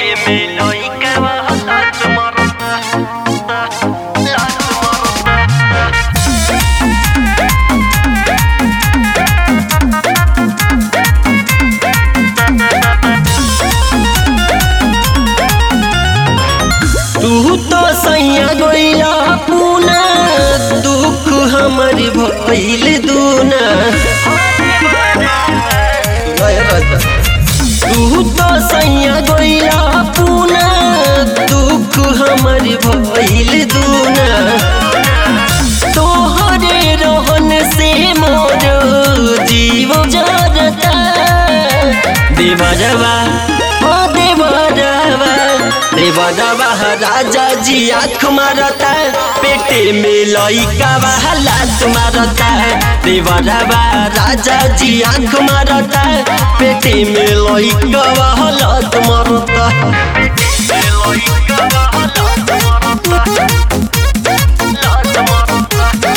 me lo y que baja la tumarota. La tumarota. तू तो सैया गइला पूना दुख हमर भइल दूना तू तो सैया गइला पूना दुख हमर भइल दूना तोहरे रहन से मोर जीव जरता देवरवा ओ देवरवा देवरवा राजा जी आँख मारता पेटे में लइका लात मारता देवरवा राजा जी आँख मारता पेटे में लइका लात मारता पेटे में लइका लात मारता लात मारता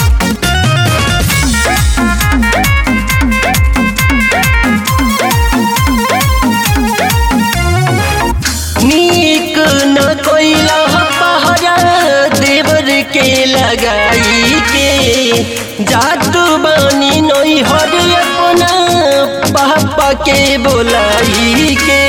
नीक न कोइला पहरा देवर के लगाई के जादू बानी नई हर अपना पापा के बोलाई के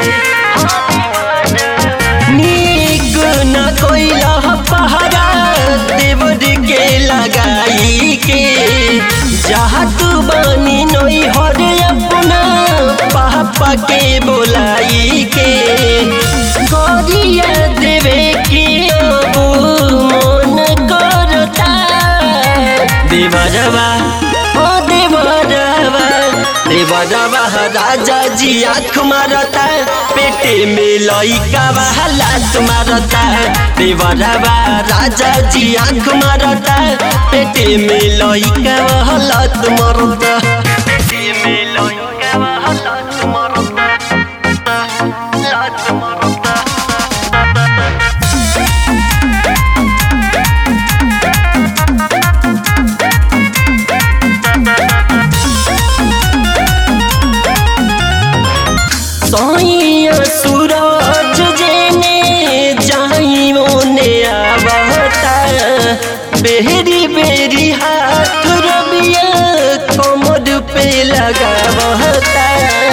नीक न कोइला पहरा देवर के लगाई के जादू बानी नई हर अपना पापा के बोलाई के गरिया देवे के अब मन करता देवरवा ओ देवरवा देवरवा राजा जी आँख मारता पेटे में लइका लात मारता देवरवा राजा जी आँख मारता पेटे में लइका लात मारता पेटे में लइका लात मारता लात मारता सैया सूरज जेने जाई मोने आवता बेरी बेरी हाथ रबिया कमर पे लगावता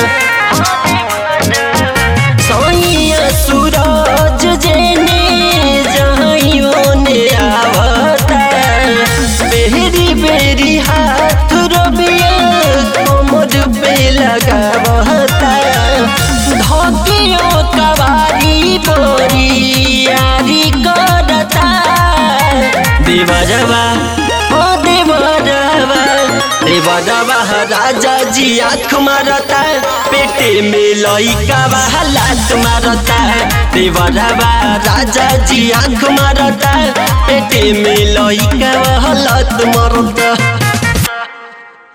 सैया सूरज जेने जाई मोने आवता बेरी बेरी हाथ रबिया कमर पे लगावता धकियो कवारी बोरी यारी करता देवरवा ओ देवरवा देवरवा राजा जी आँख मारता पेटे में लइका लात मारता देवरवा राजा जी आँख मारता पेटे में लइका लात मारता